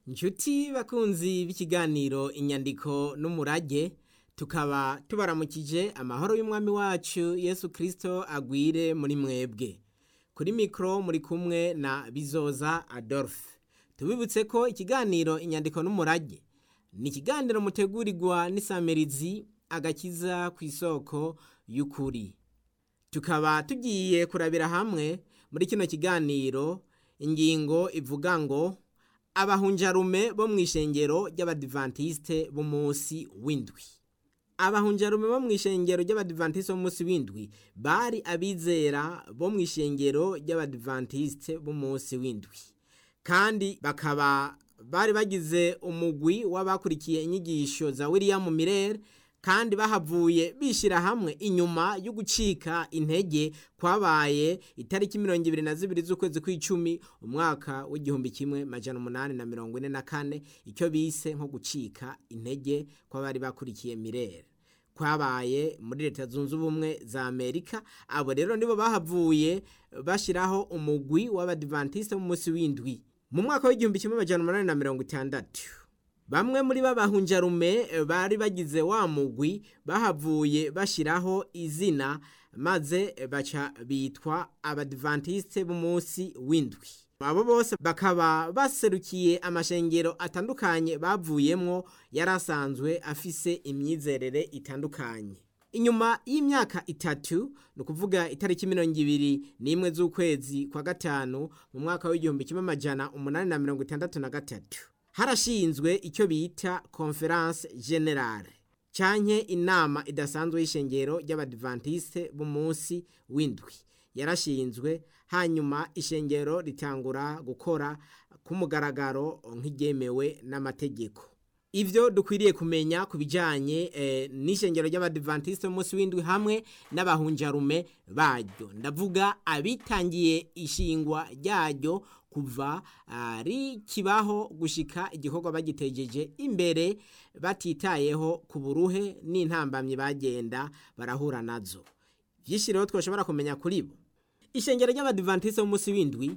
Nshuti bakunzi b'ikiganiro inyandiko n'umurage tukaba tubaramukije amahoro y'umwami wacu Yesu Kristo agwire muri mwebwe kuri mikro muri kumwe na Bizoza Adolphe tubibutse ko ikiganiro inyandiko n'umurage ni ikiganiro mutegurirwa n'isamirizi agakiza ku isoko y'ukuri tukaba tugiye kurabira hamwe muri kino kiganiro ingingo ivuga ngo abahunjarume bo mu ishengero ry'abadivantisite b'umunsi w'indwi abahunjarume bo mu ishengero ry'abadivantisite b'umunsi w'indwi bari abizera bo mu ishengero ry'abadivantisite b'umunsi w'indwi kandi bakaba bari bagize umugwi w'abakurikiye inyigisho za William Miller kandi bahavuye bishyira hamwe inyuma yo gucika intege kwabaye itariki mirongo ibiri na zibiri z'ukwezi kw'icumi umwaka w'igihumbi kimwe majana umunani na mirongo ine na kane icyo bise nko gucika intege kw'abari bakurikiye mirere kwabaye muri leta zunze ubumwe za amerika abo rero nibo bahavuye bashyiraho umugwi w'abadivantisite b'umunsi w'indwi mu mwaka w'igihumbi kimwe majana umunani na mirongo itandatu bamwe muri b'abahunjarume bari bagize wa mugwi bahavuye bashyiraho izina maze baca bitwa abadivantisite b'umunsi w'indwi abo bose bakaba baserukiye amashengero atandukanye bavuyemwo yari asanzwe afise imyizerere itandukanye inyuma y'imyaka itatu ni ukuvuga itariki mirongo ibiri n'imwe z'ukwezi kwa gatanu mu mwaka w'igihumbi kimwe amajana umunani na mirongo itandatu na gatatu harashinzwe icyo bita conference generale canke inama idasanzwe y'ishengero ry'abadivantisite b'umunsi w'indwi yarashinzwe hanyuma ishengero ritangura gukora k'umugaragaro nk'iryemewe n'amategeko ivyo dukwiriye kumenya ku bijanye eh, n'ishengero ry'abadivantisite b'umunsi w'indwi hamwe n'abahunjarume baryo ndavuga abitangiye ishingwa ryaryo kuva rikibaho gushika igikorwa bagitegeje imbere batitayeho ku buruhe n'intambamyi bagenda barahura nazo byinshi rero twashobora kumenya kuri bo ishengero ry'abadivantisite b'umunsi w'indwi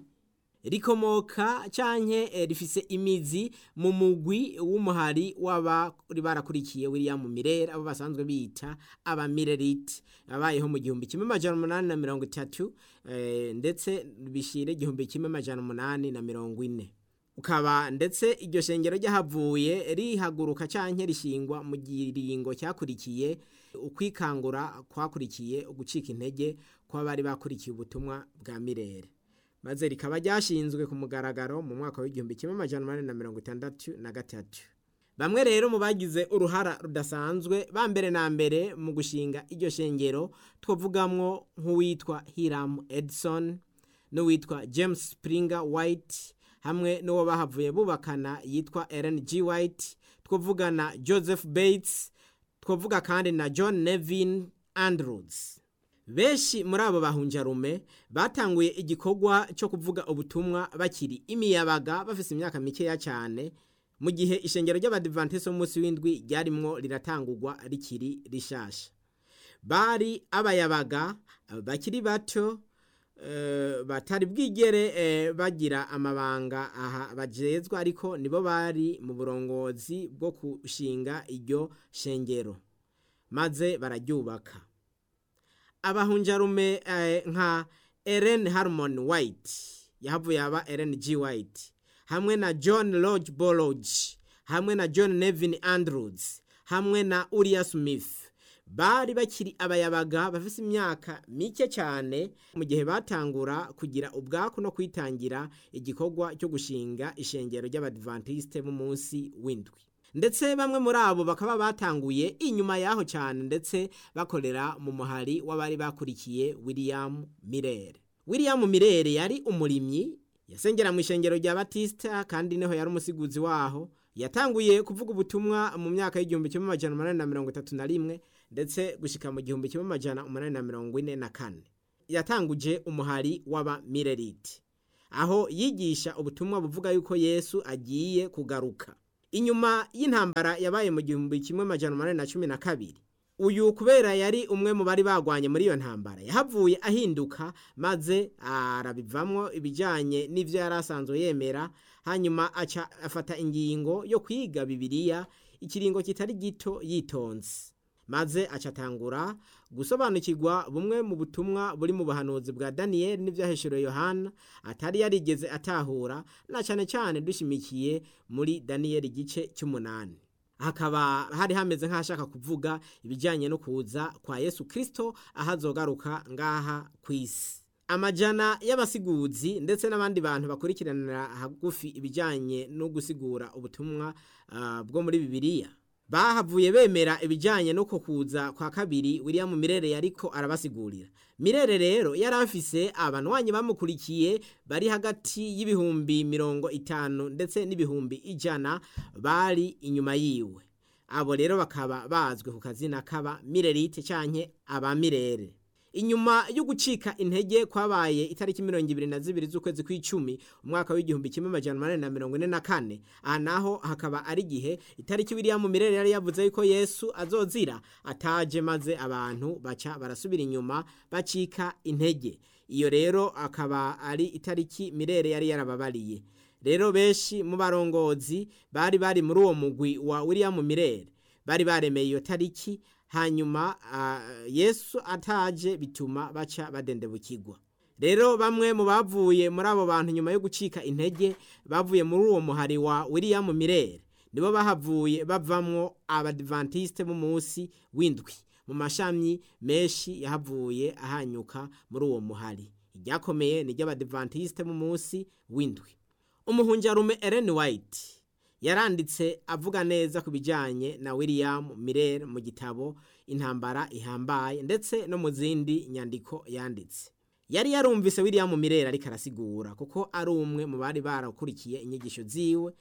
rikomoka canke rifise imizi mu mugwi w'umuhari w'abari barakurikiye William Miller abo basanzwe bita abamirerite babayeho mu gihumbi kimwe amajana umunani na mirongo itatu ndetse bishire igihumbi kimwe amajana umunani na mirongo ine ukaba ndetse iryo shengero ryahavuye rihaguruka canke rishingwa mu giringo cyakurikiye ukwikangura kwakurikiye ugucika intege kw'abari bakurikiye ubutumwa bwa Mirere maze rikaba ryashinzwe ku mugaragaro mu mwaka w'igihumbi kimwe amajana umunani na mirongo itandatu na gatatu bamwe rero mu bagize uruhara rudasanzwe ba mbere na mbere mu gushinga iryo shengero twavugamwo nk'uwitwa Hiram Edson n'uwitwa James Springer White hamwe n'uwo bahavuye bubakana yitwa Ellen G White twavugana Joseph Bates twavuga kandi na John Nevin Andrews benshi muri abo bahunjarume batanguye igikorwa cyo kuvuga ubutumwa bakiri imiyabaga bafise imyaka mikeya cyane mu gihe ishengero ry'abadivantisite b'umunsi w'indwi ryarimwo riratangurwa rikiri rishasha bari abayabaga bakiri bato batari bwigere bagira amabanga aha bajezwa ariko nibo bari mu burongozi bwo gushinga iryo shengero maze bararyubaka abahunjarume nka Ellen Harmon White yahavuye aba Ellen G White hamwe na John Lodge Bolodge hamwe na John Nevin Andrews hamwe na Uriah Smith bari bakiri abayabaga bafise imyaka mike cyane mu gihe batangura kugira ubwaku no kwitangira igikorwa cyo gushinga ishengero ry'abadivantisite b'umunsi w'indwi ndetse bamwe muri abo bakaba batanguye inyuma yaho cyane ndetse bakorera mu muhari w'abari bakurikiye William Miller William Miller yari umurimyi yasengera mu ishengero rya Batista kandi niho yari umusiguzi waho yatanguye kuvuga ubutumwa mu myaka y'igihumbi kimwe amajana umunani na mirongo itatu na rimwe ndetse gushika mu gihumbi kimwe amajana umunani na mirongo ine na kane yatanguje umuhari w'aba Millerite aho yigisha ubutumwa buvuga yuko Yesu agiye kugaruka inyuma y'intambara yabaye mu gihumbi kimwe amajana umunani na cumi na kabiri uyu kubera yari umwe mu bari bagwanye muri iyo ntambara yahavuye ahinduka maze arabivamwo ibijyanye n'ibyo yari asanzwe yemera hanyuma aca afata ingingo yo kwiga bibiliya ikiringo kitari gito yitonze maze acatangura gusobanukirwa bumwe mu butumwa buri mu buhanuzi bwa daniyeli n'ibyahesherewe yohana atari yarigeze atahura na cyane cyane dushimikiye muri daniyeli igice cy'umunani hakaba hari hameze nk'ashaka kuvuga ibijyanye no kuza kwa yesu kirisito aho azogaruka ngaha ku isi amajana y'abasiguzi ndetse n'abandi bantu bakurikiranira hagufi ibijyanye no gusigura ubutumwa bwo muri bibiliya bahavuye bemera ibijyanye no kuza kwa kabiri William Mirere yariko arabasigurira Mirere rero yari afise abanwanyi bamukurikiye bari hagati y'ibihumbi mirongo itanu ndetse n'ibihumbi ijana bari inyuma yiwe abo rero bakaba bazwi ku kazina kaba Mirerite canke aba Mirere inyuma yo gucika intege kwabaye itariki mirongo ibiri na zibiri z'ukwezi kw'icumi umwaka w'igihumbi kimwe amajana umunani na mirongo ine na kane aha naho hakaba ari igihe itariki William Mirere yari yavuze yuko Yesu azozira ataje maze abantu baca barasubira inyuma bacika intege iyo rero akaba ari itariki Mirere yari yarababariye rero benshi mu barongozi bari bari muri uwo mugwi wa William Mirere bari baremeye iyo tariki hanyuma yesu ataje bituma baca badendebukirwa rero bamwe mu bavuye muri abo bantu nyuma yo gucika intege bavuye muri uwo muhari wa William Mirere nibo bahavuye bavamwo abadivantisite b'umunsi w'indwi mu mashami menshi yahavuye ahanyuka muri uwo muhari iryakomeye ni iry'abadivantisite b'umunsi w'indwi umuhunjarume Ellen White yaranditse avuga neza ku bijyanye na William Mirere mu gitabo intambara ihambaye ndetse no mu zindi nyandiko yanditse yari yarumvise William Mirere ariko arasigura kuko ari umwe mu bari barakurikiye inyigisho ziwe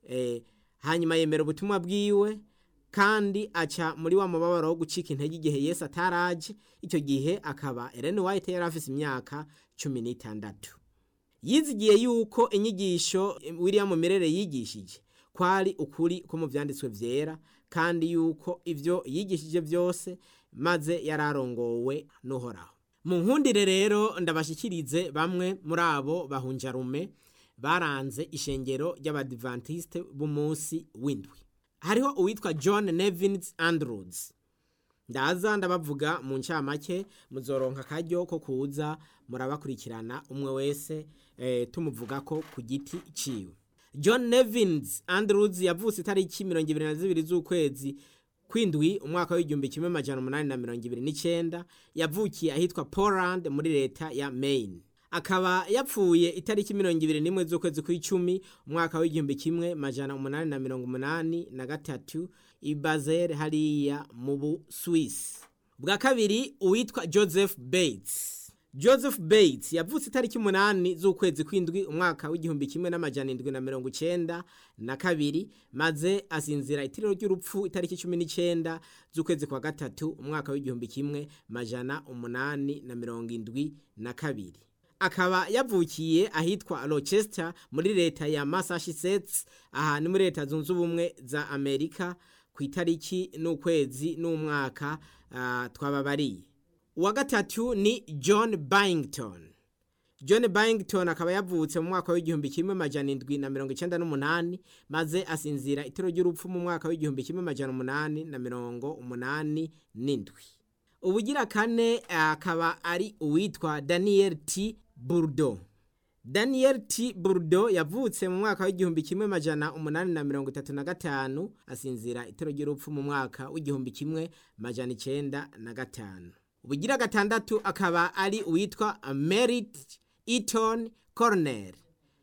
hanyuma yemera ubutumwa bwiwe kandi aca muri wa mubabaro wo gucika intege igihe Yesu ataraje icyo gihe akaba Ellen White yari afite imyaka cumi n'itandatu yizigiye yuko inyigisho William Mirere yigishije kwari ukuri ko mu byanditswe byera kandi yuko ibyo yigishije byose maze yararongowe n'uhoraho mu nkundire rero ndabashyikirize bamwe muri abo bahunjarume baranze ishengero ry'abadivantisite b'umunsi w'indwi hariho uwitwa john nevins andrews ndaza ndabavuga mu ncamake muzoronka akaryo ko kuza murabakurikirana umwe wese tumuvuga ko ku giti ciwe john nevins andrews yavutse itariki mirongo ibiri na zibiri z'ukwezi kwindwi umwaka w'igihumbi kimwe amajana umunani na mirongo ibiri n'icyenda yavukiye ahitwa poland muri leta ya maine akaba yapfuye itariki mirongo ibiri n'imwe z'ukwezi kw'icumi umwaka w'igihumbi kimwe majana umunani na mirongo umunani na gatatu i Basel hariya mu Busuwisi bwa kabiri uwitwa Joseph Bates Joseph Bates yavutse itariki umunani z'ukwezi kw'indwi umwaka w'igihumbi kimwe n'amajana indwi na mirongo icenda na kabiri maze asinzira itiriro ry'urupfu itariki cumi n'icenda z'ukwezi kwa gatatu umwaka w'igihumbi kimwe majana umunani na mirongo indwi na kabiri akaba yavukiye ahitwa Rochester muri leta ya Massachusetts aha ni muri leta zunze ubumwe za Amerika ku itariki n'ukwezi n'umwaka uh, twababariye uwa gatatu ni John Byington John Byington akaba yavutse mu mwaka w'igihumbi kimwe majana indwi na mirongo icenda n'umunani maze asinzira itiro ry'urupfu mu mwaka w'igihumbi kimwe majana umunani na mirongo umunani n'indwi ubugira kane akaba ari uwitwa Daniel T Burdo Daniel T Burdo yavutse mu mwaka w'igihumbi kimwe majana umunani na mirongo itatu na gatanu asinzira itiro ry'urupfu mu mwaka w'igihumbi kimwe majana icenda na gatanu ubugira gatandatu akaba ari uwitwa Merit Eaton Cornell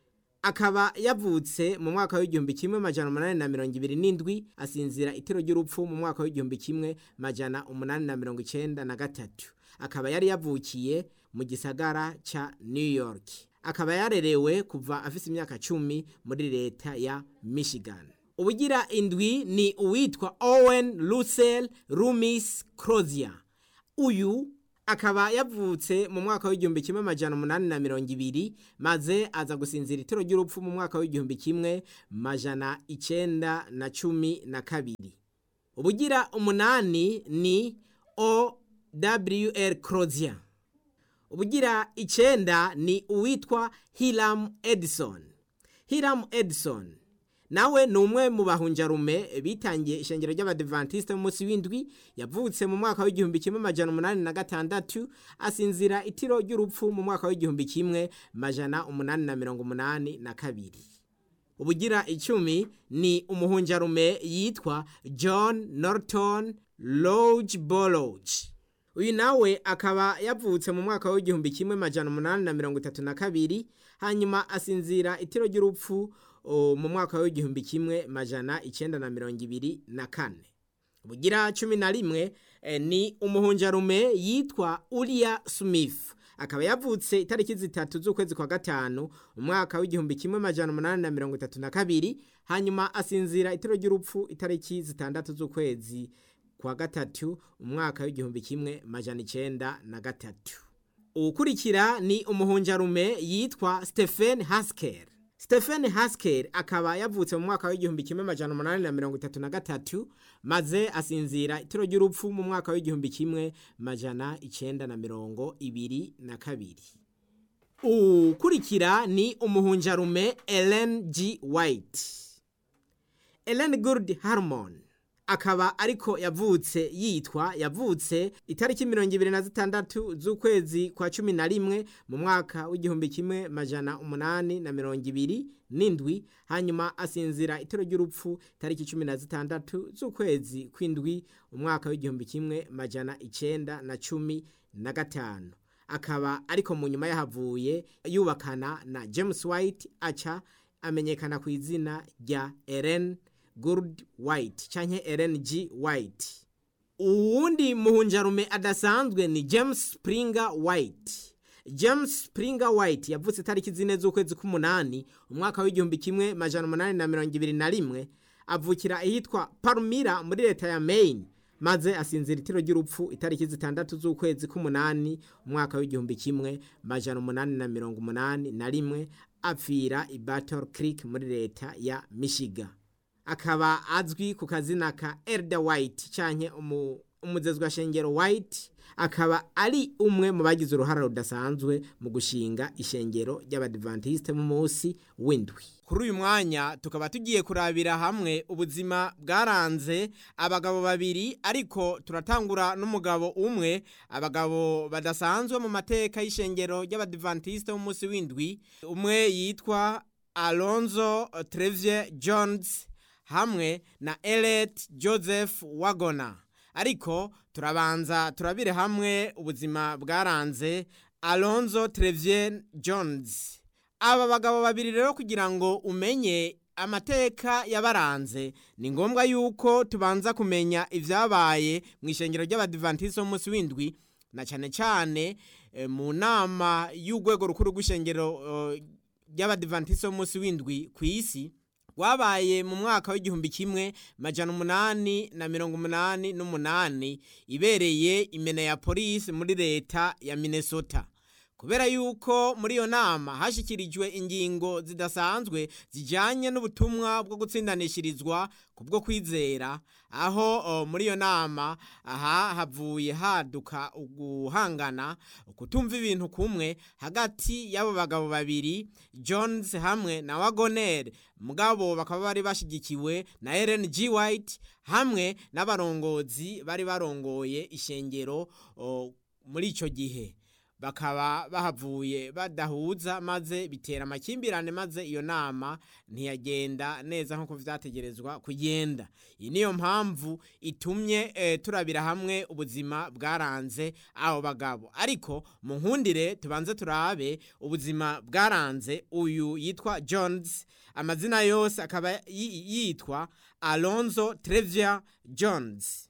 akaba yavutse mu mwaka w'igihumbi kimwe majana umunani na mirongo ibiri n'indwi asinzira itiro ry'urupfu mu mwaka w'igihumbi kimwe majana umunani na mirongo icenda na gatatu akaba yari yavukiye mu gisagara ca New York akaba yarerewe kuva afise imyaka cumi muri leta ya Michigan ubugira indwi ni uwitwa Owen Russell Loomis Crozier uyu akaba yavutse mu mwaka w'igihumbi kimwe majana umunani na mirongo ibiri maze aza gusinzira itiro ry'urupfu mu mwaka w'igihumbi kimwe majana icenda na cumi na kabiri ubugira umunani ni owr crozier ubugira icenda ni uwitwa hiram edison hiram edison nawe ni umwe mu bahunjarume bitangiye ishengero ry'abadivantiste mu munsi w'indwi yavutse mu mwaka w'igihumbi kimwe majana umunani na gatandatu asinzira itiro ry'urupfu mu mwaka w'igihumbi kimwe majana umunani na mirongo umunani na kabiri ubugira icumi ni umuhunjarume yitwa john norton loge bologe uyu nawe akaba yavutse mu mwaka w'igihumbi kimwe majana umunani na mirongo itatu na kabiri hanyuma asinzira itiro ry'urupfu mu mwaka w'igihumbi kimwe majana icenda na mirongo ibiri na kane bugira cumi na rimwe ni umuhunjarume yitwa uriya smith akaba yavutse itariki zitatu z'ukwezi kwa gatanu umwaka w'igihumbi kimwe majana umunani na mirongo itatu na kabiri hanyuma asinzira itiro ry'urupfu itariki zitandatu z'ukwezi kwa gatatu umwaka w'igihumbi kimwe majana icenda na gatatu uwukurikira ni umuhunjarume yitwa stephen hasker stephen hasker akaba yavutse mu mwaka w'igihumbi kimwe majana umunani na mirongo itatu na gatatu maze asinzira itiro ry'urupfu mu mwaka w'igihumbi kimwe majana icenda na mirongo ibiri na kabiri ukurikira ni umuhunjarume ellen g white ellen good harmon akaba ariko yavutse yitwa yavutse itariki mirongo ibiri na zitandatu z'ukwezi kwa cumi na rimwe mu mwaka w'igihumbi kimwe majana umunani na mirongo ibiri n'indwi hanyuma asinzira itero ry'urupfu itariki cumi na zitandatu z'ukwezi kw'indwi umwaka w'igihumbi kimwe majana icenda na cumi na gatanu akaba ariko mu nyuma yahavuye yubakana na james white aca amenyekana ku izina rya ellen good white canke ellen g white uwundi muhunjarume adasanzwe ni james springer white james springer white yavutse itariki zine z'ukwezi k'umunani umwaka w'igihumbi kimwe majana umunani na mirongo ibiri na rimwe avukira ahitwa palmira muri leta ya maine maze asinzira itiro ry'urupfu itariki zitandatu z'ukwezi k'umunani umwaka w'igihumbi kimwe majana umunani na mirongo umunani na rimwe apfira i battle creek muri leta ya michigan akaba azwi ku kazina ka Elder White canke umuzezwa shengero White akaba ari umwe mu bagize uruhara rudasanzwe mu gushinga ishengero ry'abadventiste mu munsi w'indwi kuri uyu mwanya tukaba tugiye kurabira hamwe ubuzima bwaranze abagabo babiri ariko turatangura n'umugabo umwe abagabo badasanzwe mu mateka y'ishengero ry'abadventiste mu munsi w'indwi umwe yitwa Alonzo Trevier Jones hamwe na Elliot Joseph Wagona ariko turabanza turabire hamwe ubuzima bwaranze Alonzo Trevier Jones aba bagabo babiri rero kugira ngo umenye amateka yabaranze ni ngombwa yuko tubanza kumenya ibyabaye mu ishengero ry'abadivantisi b'umunsi w'indwi na cyane cyane mu nama y'urwego rukuru rw'ishengero ry'abadivantisi b'umunsi w'indwi ku isi rwabaye mu mwaka w'igihumbi kimwe majana umunani na mirongo umunani n'umunani ibereye imene ya polisi muri leta ya minnesota kubera yuko muri iyo nama hashyikirijwe ingingo zidasanzwe zijyanye n'ubutumwa bwo gutsindanishirizwa ku bwo kwizera aho muri iyo nama aha havuye haduka guhangana kutumva ibintu kumwe hagati y'abo bagabo babiri jones hamwe na wagoner mugabo bakaba bari bashyigikiwe na ellen g white hamwe n'abarongozi bari barongoye ishengero muri icyo gihe bakaba bahavuye badahuza maze bitera amakimbirane maze iyo nama ntiyagenda neza nk'uko vyategerezwa kugenda iyi niyo mpamvu itumye e, turabira hamwe ubuzima bwaranze abo bagabo ariko mu nkundire tubanze turabe ubuzima bwaranze uyu yitwa jones amazina yose akaba yitwa alonzo trevier jones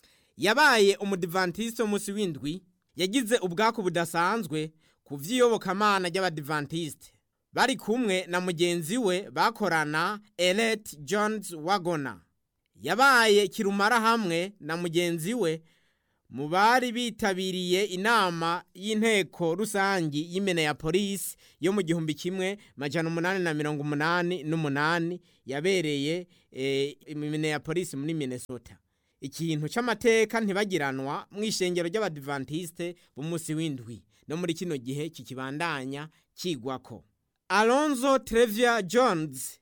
yabaye umudivantiste w'umunsi w'indwi yagize ubwaku budasanzwe ku vy'iyobokamana ry'abadivantiste bari kumwe na mugenzi we bakorana Elliot Jones Wagona yabaye kirumara hamwe na mugenzi we mu bari bitabiriye inama y'inteko rusangi y'imene ya polisi yo mu gihumbi kimwe majana umunani na mirongo umunani n'umunani yabereye imene ya polisi muri Minnesota ikintu c'amateka ntibagiranwa mu ishengero ry'abadivantisite b'umunsi w'indwi no muri kino gihe kikibandanya kigwako alonzo trevia jones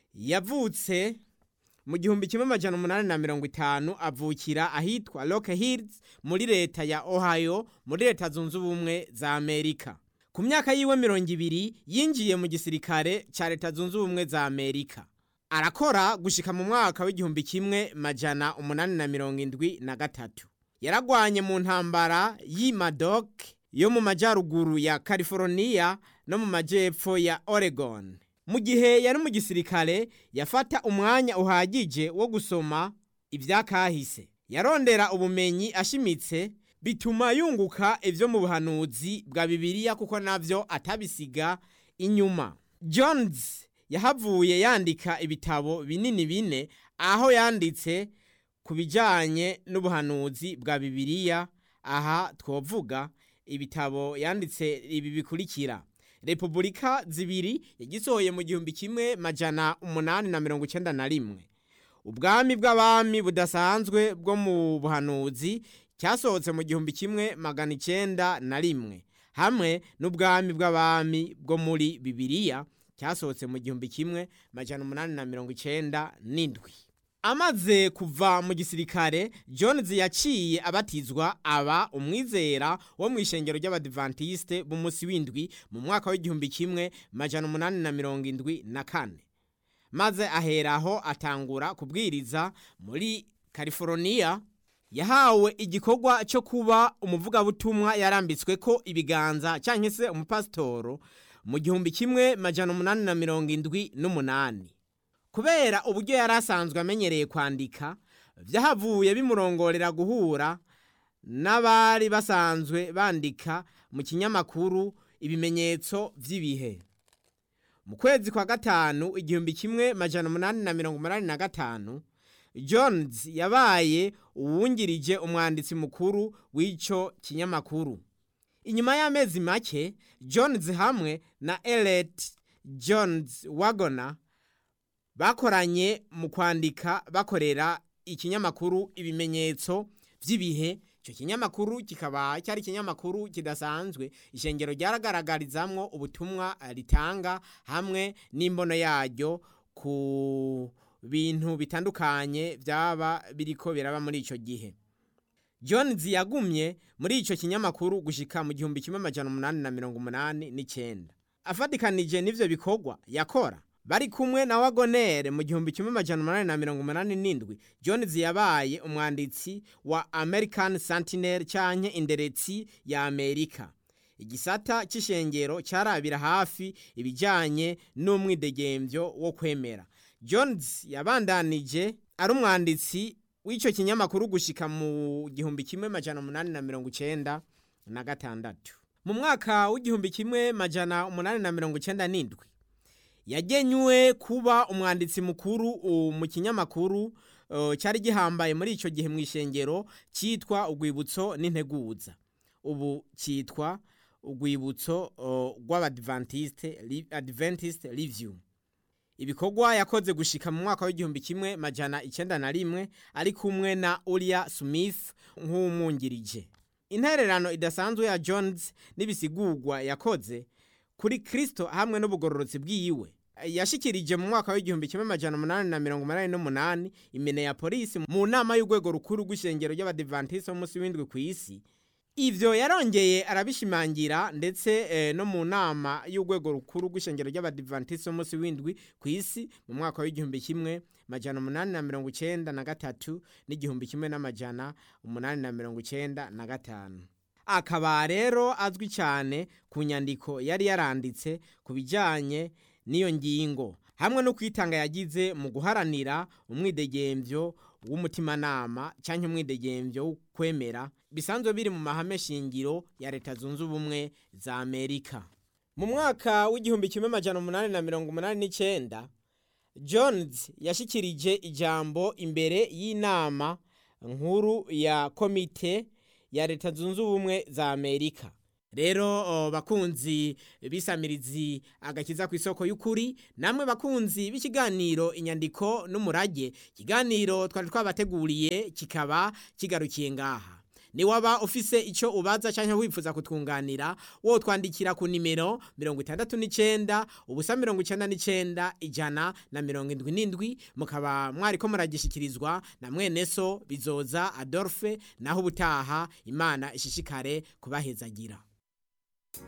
yavutse mu gihumbi kimwe amajana umunani na mirongo itanu avukira ahitwa rock hills muri leta ya ohio muri leta zunze ubumwe za amerika ku myaka yiwe mirongo ibiri yinjiye mu gisirikare ca leta zunze ubumwe za amerika arakora gushika mu mwaka w'igihumbi kimwe majana umunani na mirongo indwi na gatatu yaragwanye mu ntambara y'imadok yo mu majyaruguru ya california no mu majyepfo ya oregon mu gihe yari mu gisirikare yafata umwanya uhagije wo gusoma ibyakahise yarondera ubumenyi ashimitse bituma yunguka ibyo mu buhanuzi bwa bibiliya kuko nabyo atabisiga inyuma jones yahavuye yandika ibitabo binini bine aho yanditse ku bijyanye n'ubuhanuzi bwa bibiliya aha twavuga ibitabo yanditse ibi bikurikira repubulika zibiri yagisohoye mu gihumbi kimwe majana umunani na mirongo icyenda na rimwe ubwami bw'abami budasanzwe bwo mu buhanuzi cyasohotse mu gihumbi kimwe magana icyenda na rimwe hamwe n'ubwami bw'abami bwo muri bibiliya cyasohotse mu gihumbi kimwe majana umunani na mirongo icyenda n'indwi amaze kuva mu gisirikare jones yaciye abatizwa aba umwizera wo mu ishengero ry'abadivantisite b'umunsi w'indwi mu mwaka w'igihumbi kimwe majana umunani na mirongo indwi na kane maze aheraho atangura kubwiriza muri california yahawe igikorwa cyo kuba umuvugabutumwa yarambitswe ko ibiganza cyangwa se umupasitoro mu gihumbi kimwe majana umunani na mirongo indwi n'umunani kubera uburyo yari asanzwe amenyereye kwandika byahavuye bimurongorera guhura n'abari basanzwe bandika mu kinyamakuru ibimenyetso by'ibihe mu kwezi kwa gatanu igihumbi kimwe majana umunani na mirongo umunani na gatanu jones yabaye uwungirije umwanditsi mukuru w'icyo kinyamakuru inyuma y'amezi make jones hamwe na elet jones wagona bakoranye mu kwandika bakorera ikinyamakuru ibimenyetso by'ibihe icyo kinyamakuru kikaba cyari ikinyamakuru kidasanzwe ishengero ryaragaragarizamwo ubutumwa ritanga hamwe n'imbono yaryo ku bintu bitandukanye byaba biriko biraba muri icyo gihe jones yagumye muri icyo kinyamakuru gushika mu gihumbi kimwe amajana umunani na mirongo umunani n'icyenda afatikanije n'ivyo bikorwa yakora bari kumwe na wagonere mu gihumbi kimwe amajana umunani na mirongo umunani n'indwi jones yabaye umwanditsi wa american sentinel canke inderetsi ya amerika igisata c'ishengero carabira hafi ibijanye n'umwidegemvyo wo kwemera jones yabandanije ari umwanditsi w'ico kinyamakuru gushika mu gihumbi kimwe majana umunani na mirongo icenda na gatandatu mu mwaka w'igihumbi kimwe majana umunani na mirongo icenda n'indwi yagenywe kuba umwanditsi mukuru mu kinyamakuru cyari gihambaye muri icyo gihe mu ishengero cyitwa urwibutso n'integuza ubu cyitwa urwibutso rw'abadivantisite adventist review ibikorwa yakoze gushika mu mwaka w'igihumbi kimwe majana icyenda na rimwe ari kumwe na uriya smith nk'umwungirije intererano idasanzwe ya jones n'ibisigurwa yakoze kuri kristo hamwe n'ubugororotsi bwiwe yashikirije mu mwaka w'igihumbi kimwe amajana umunani na mirongo umunani n'umunani imene ya polisi mu nama y'urwego rukuru rw'ishengero ry'abadivantisite b'umunsi w'indwi ku isi ivyo yarongeye arabishimangira ndetse eh, no mu nama y'urwego rukuru rw'ishengero ry'abadivantisite b'umunsi w'indwi ku isi mu mwaka w'igihumbi kimwe majana umunani na mirongo icenda na gatatu n'igihumbi kimwe n'amajana umunani na mirongo icenda na gatanu akaba rero azwi cyane ku nyandiko yari yaranditse ku bijyanye n'iyo ngingo hamwe no kwitanga yagize mu guharanira umwidegemvyo w'umutimanama cyangwa umwidegemvyo wo kwemera bisanzwe biri mu mahame shingiro ya leta zunze ubumwe za amerika mu mwaka w'igihumbi kimwe majana umunani na mirongo umunani n'icyenda jones yashyikirije ijambo imbere y'inama nkuru ya komite ya leta zunze ubumwe za amerika rero o, bakunzi bisamirizi agakiza ku isoko y'ukuri namwe bakunzi b'ikiganiro inyandiko n'umurage ikiganiro twari twabateguriye kikaba kigarukiye ngaha niwaba ufise icyo ubaza cyangwa wifuza kutwunganira wo twandikira ku nimero mirongo itandatu n'icyenda ubusa mirongo icyenda n'icyenda ijana na mirongo indwi n'indwi mukaba mwari ko muragishyikirizwa na mwene so bizoza adolphe naho ubutaha imana ishishikare kubahezagira